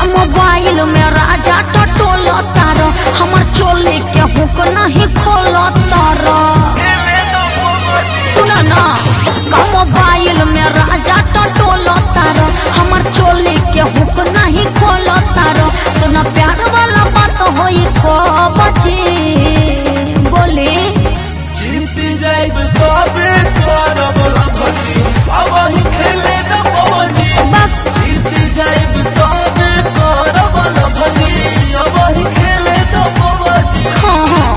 Mobile में राजा टटोल तार हमर चोली के हुक नहीं खोल तार सुन ना का मोबाइल में राजा टटोल तार हमर चोली के हुक नहीं खोल तार सुन प्यार वाला बात होई खो बचे बोले जीत जाइब तबे करब भजी अब ही खेले न पवजी बक जीत जाइब तबे करब भजी अब ही खेले न पवजी हाँ हाँ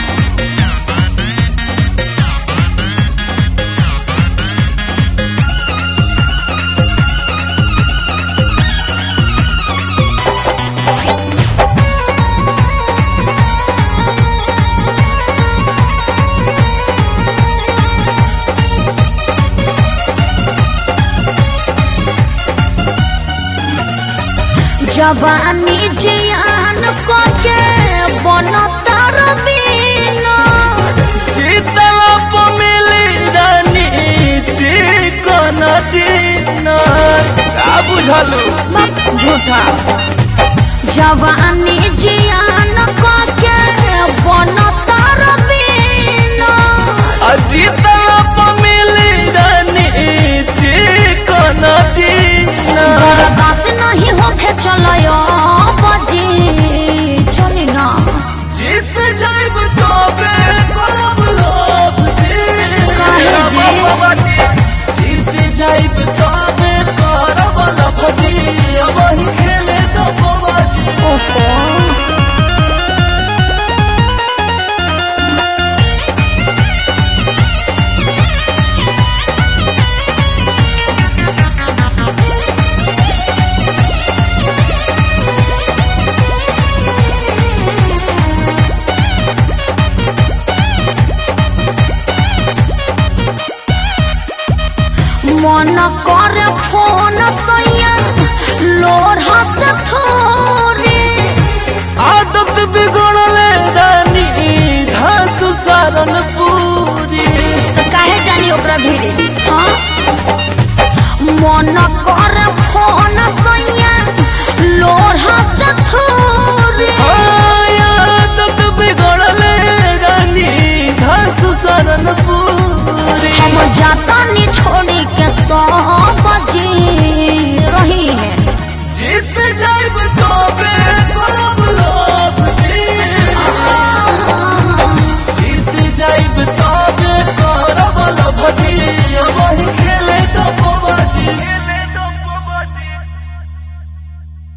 जवानी जियान को के बनतर बिना जीतल प मिली रानी चिकन डिनर का बुझलू बक झूठा जवानी जियान को के बनतर बिना आ जीतल प मिली रानी चिकन डिनर बर्दाश्त नहीं होके चलो बजी चली ना जीत जाइब तबे करब लोभ जी काहे जी? जीत जाइब तबे करब लोभ जी अब ही खेले तो बाबाजी ओहो मन करे फोन सैया लोढ़ा से थोड़ी आदत बिगड़ले रानी धासु सारन पूरी तो काहे जानी ओकरा भीड़े हाँ मन करे फोन सैया